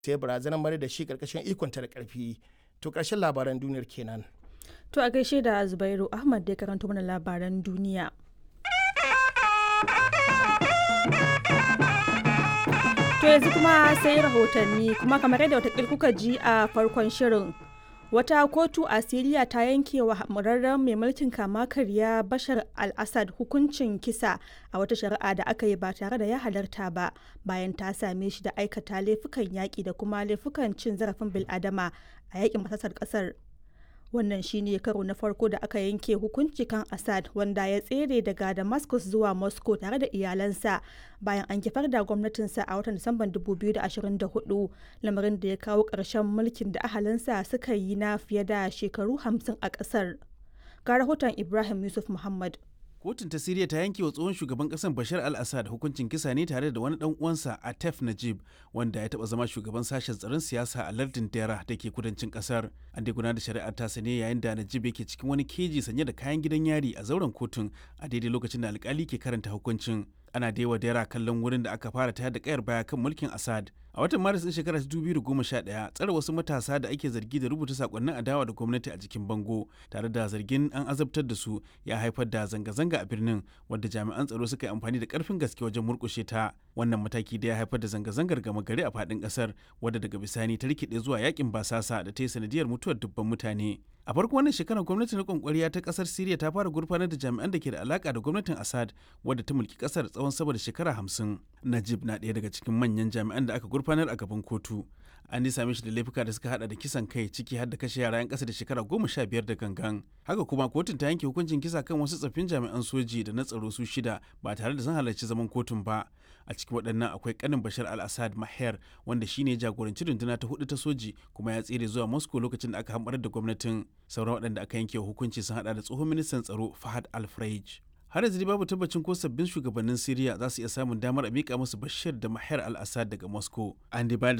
sai barazanar mara da shi karkashin ikonta da karfi to karshen labaran duniyar kenan To a gaishe da Zubairu Ahmad da ya karanto mana labaran duniya. To yanzu kuma sai rahotanni kuma kamar yadda watakil kuka ji a farkon shirin. Wata kotu a Siriya ta yanke wa hamurarren mai mulkin kama karya Bashar al-Assad hukuncin kisa a wata shari'a da aka yi ba tare da ya halarta ba bayan ta same shi da aikata laifukan yaƙi da kuma laifukan cin zarafin bil'adama a yaƙin masasar ƙasar. wannan shine karo na farko da aka yanke hukunci kan assad wanda ya tsere daga damascus zuwa moscow tare da iyalansa bayan an kifar da gwamnatinsa a watan disamban 2024 lamarin da ya kawo ƙarshen mulkin da ahalinsa suka yi na fiye da shekaru 50 a ƙasar ga rahoton ibrahim yusuf muhammad Kotun ta Siriya ta yanke wa tsohon shugaban kasar Bashar al-Assad hukuncin kisa ne tare da wani dan uwansa Atef Najib wanda ya taba zama shugaban sashen tsaron siyasa a lardin Dera da ke kudancin kasar. An dai gudanar da shari'ar ta ne yayin da Najib yake cikin wani keji sanye da kayan gidan yari a zauren kotun a daidai lokacin da alkali ke karanta hukuncin. Ana da yawa Dera kallon wurin da aka fara tayar da kayar baya kan mulkin Assad. A watan Maris ɗin shekarar 2011 tsare wasu matasa da ake zargi da rubuta sakonnin adawa da gwamnati a jikin bango tare da zargin an azabtar da su ya haifar da zanga-zanga a birnin wadda jami'an tsaro suka yi amfani da karfin gaske wajen murkushe ta. Wannan mataki da ya haifar da zanga-zangar gama gari a faɗin ƙasar wadda daga bisani ta rikide zuwa yakin basasa da ta yi sanadiyar mutuwar dubban mutane. A farko wannan shekarar gwamnatin riƙon ƙwarya ta ƙasar Siriya ta fara gurfanar da jami'an da ke da alaƙa da gwamnatin Assad wadda ta mulki ƙasar tsawon sama da shekara hamsin. Najib na ɗaya daga cikin manyan jami'an da aka gurfanar a gaban kotu. An same shi da laifuka da suka hada da kisan kai ciki har da kashe yara 'yan ƙasa da shekara goma sha biyar da gangan. Haka kuma kotun ta yanke hukuncin kisa kan wasu tsaffin jami'an soji da na tsaro su shida ba tare da sun halarci zaman kotun ba. A cikin waɗannan akwai ƙanin Bashar al-Assad Maher wanda shine jagoranci runduna ta hudu ta soji kuma ya tsere zuwa Moscow lokacin da aka hamɓarar da gwamnatin. Sauran waɗanda aka yanke hukunci sun hada da tsohon ministan tsaro Fahad al-Freij. har yanzu babu tabbacin ko sabbin shugabannin Siriya za su iya samun damar a mika musu Bashir da Mahar al-Assad daga Moscow. An dai bayar da